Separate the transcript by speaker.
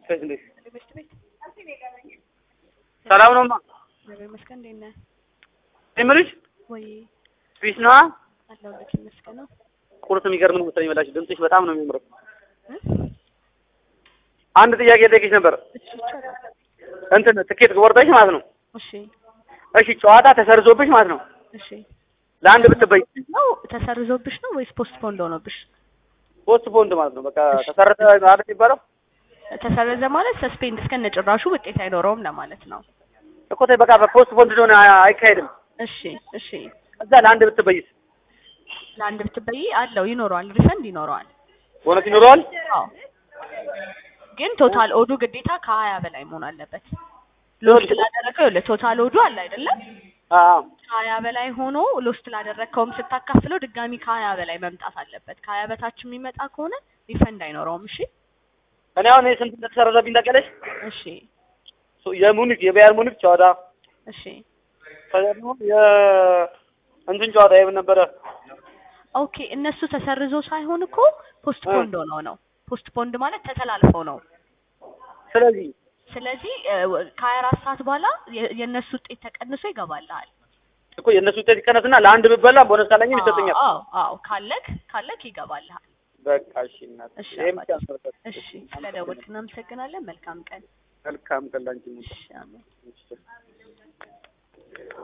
Speaker 1: ሴት እንዴት
Speaker 2: ቤት ቤት
Speaker 1: ሰላም ነውማ?
Speaker 2: እግዚአብሔር ይመስገን። እንዴት ነህ?
Speaker 1: ይምርሽ
Speaker 2: ወይ
Speaker 1: ፒስ ነዋ።
Speaker 2: አለሁልህ ይመስገን ነው።
Speaker 1: ቁርስ የሚገርም ነው መሰለኝ የበላሽ። ድምፅሽ በጣም ነው የሚያምረው።
Speaker 2: እ?
Speaker 1: አንድ ጥያቄ ልጠይቅሽ ነበር።
Speaker 2: እሺ ይቻላል።
Speaker 1: እንትን ትኬት ቆርጠሽ ማለት ነው።
Speaker 2: እሺ
Speaker 1: እሺ ጨዋታ ተሰርዞብሽ ማለት ነው።
Speaker 2: እሺ
Speaker 1: ለአንድ ብትበይ
Speaker 2: ነው ተሰርዞብሽ ነው ወይስ ፖስት ፖንድ ሆኖብሽ?
Speaker 1: ፖስት ፖንድ ማለት ነው። በቃ ተሰረዘ አይደል የሚባለው
Speaker 2: ተሰረዘ ማለት ሰስፔንድ እስከነ ጭራሹ ውጤት አይኖረውም ለማለት ነው።
Speaker 1: እኮ ተይ በቃ በፖስት ፖንድ እንደሆነ አይካሄድም።
Speaker 2: እሺ እሺ
Speaker 1: እዛ ለአንድ ብትበይስ
Speaker 2: ለአንድ ብትበይ አለው ይኖረዋል፣ ሪፈንድ ይኖረዋል።
Speaker 1: እውነት ይኖረዋል?
Speaker 2: አዎ ግን ቶታል ኦዱ ግዴታ ከሀያ በላይ መሆን አለበት። ሎስት ላደረገው ይኸውልህ ቶታል ኦዱ አለ አይደለም
Speaker 1: አዎ
Speaker 2: ከሀያ በላይ ሆኖ ሎስት ላደረግከውም ስታካፍለው ድጋሚ ከሀያ በላይ መምጣት አለበት። ከሀያ በታች የሚመጣ ከሆነ ሪፈንድ አይኖረውም። እሺ
Speaker 1: እኔ አሁን ስንት እንደተሰረዘብኝ ታውቂያለሽ?
Speaker 2: እሺ
Speaker 1: የሙኒክ የባየር ሙኒክ ጨዋታ
Speaker 2: እሺ
Speaker 1: ከዛ ደግሞ የ እንትን ጨዋታ የምን ነበረ?
Speaker 2: ኦኬ እነሱ ተሰርዞ ሳይሆን እኮ ፖስት ፖንድ ሆነው ነው። ፖስት ፖንድ ማለት ተተላልፈው ነው።
Speaker 1: ስለዚህ
Speaker 2: ስለዚህ ከሀያ አራት ሰዓት በኋላ የ- የእነሱ ውጤት ተቀንሶ ይገባልሃል።
Speaker 1: እኮ የእነሱ ውጤት ይቀነስና ለአንድ ብበላ ቦነስ ካለኝም ይሰጡኛል።
Speaker 2: አዎ አዎ ካለክ ካለክ ይገባልሃል።
Speaker 1: በቃ እሺ እናት
Speaker 2: እሺ
Speaker 1: ይሄም
Speaker 2: አባቴ።
Speaker 1: ብቻ ነው።
Speaker 2: እሺ ስለደወልክ እናመሰግናለን። መልካም ቀን።
Speaker 1: መልካም ቀን ላንቺ።
Speaker 2: እሺ አሜን።
Speaker 1: እሺ